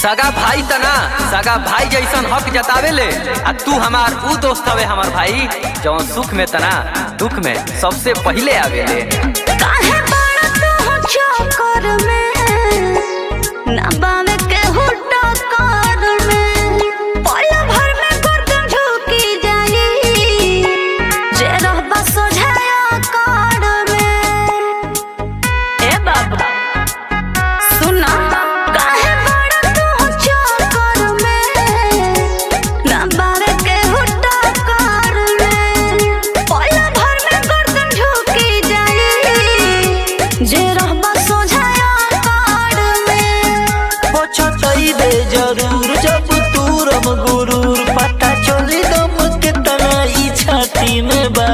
सगा भाई तना सगा भाई जैसन हक जतावेले आ तू हमार ऊ दोस्त हवे हमार भाई जौन सुख में तना दुख में सबसे पहिले आवेले काहे बड़ा तू चक्कर में ना बावे के हुट्टा कार में पल भर में गर्दन झुकी जाई जे रहबा सोझाया कार में ए बाबा सुना काहे बड़ा तू चक्कर में ना बावे के हुट्टा कार में पल भर में गर्दन झुकी जाई जे रहबा सोझाया कार में पछतैबे जरूर जब तूरम गुरूर पता चली दम के तना ई छाती में बा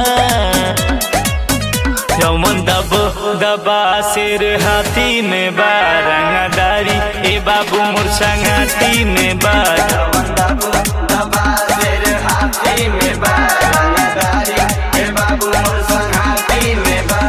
यमन दब दबा सिर हाथी में बा रंगदारी ए बाबू मोर संगाती में बा यमन दब दबा सिर हाथी में बा रंगदारी ए बाबू मोर संगाती में बा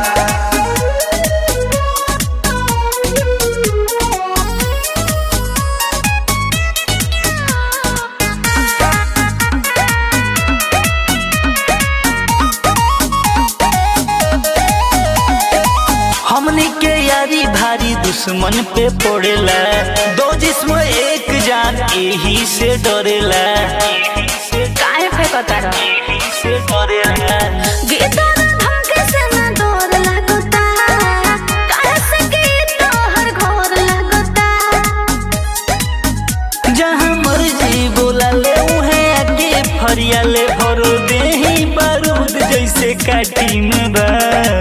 हमनी के यारी भारी दुश्मन पे पड़ेला दो जिस्म एक जान यही से डरेला काहे फेंकता रह यही से डरेला गीता धमके से ना डर लगता काहे से गीत हर घर लगता जहाँ मर्जी बोला ले उहे आके फरिया ले भरो देही बारूद जैसे काटी में बा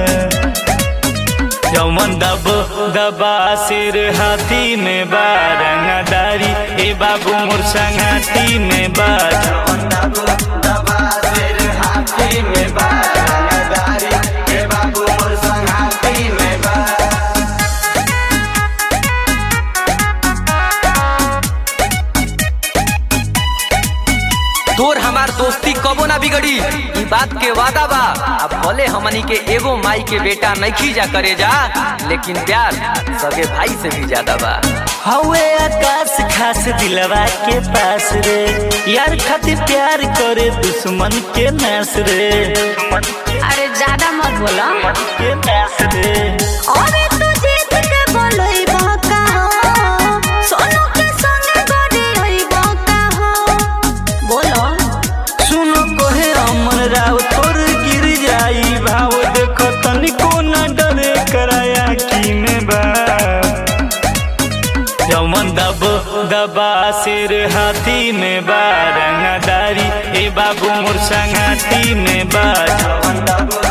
यमन दब दबा सिर हाथी में बा रंगदारी ए बाबू मोर संगाती में बा यमन दब दबा सिर हाथी में बा रंगदारी ए बाबू मोर संगाती में बा तोर हमार दोस्ती कबो ना बिगड़ी ई बात के वादा बा अब भले हमनी के एगो माई के बेटा नहीं जा करे जा लेकिन प्यार सगे भाई से भी ज्यादा बा हवे आकाश खास दिलवा के पास रे यार खातिर प्यार करे दुश्मन के नास रे अरे ज्यादा मत बोला के नास रे अरे तू जीत के बोलई बका हो सोनू के संगे गड़ी रही बका हो बोलो सुनो कोहे अमन राव तोर गिर जाई भाव देखो तनिको न डरे कराया की में बा यमन दब दबा सिर हाथी में बा रंगदारी ए बाबू मोर संगाती में बा यमन दब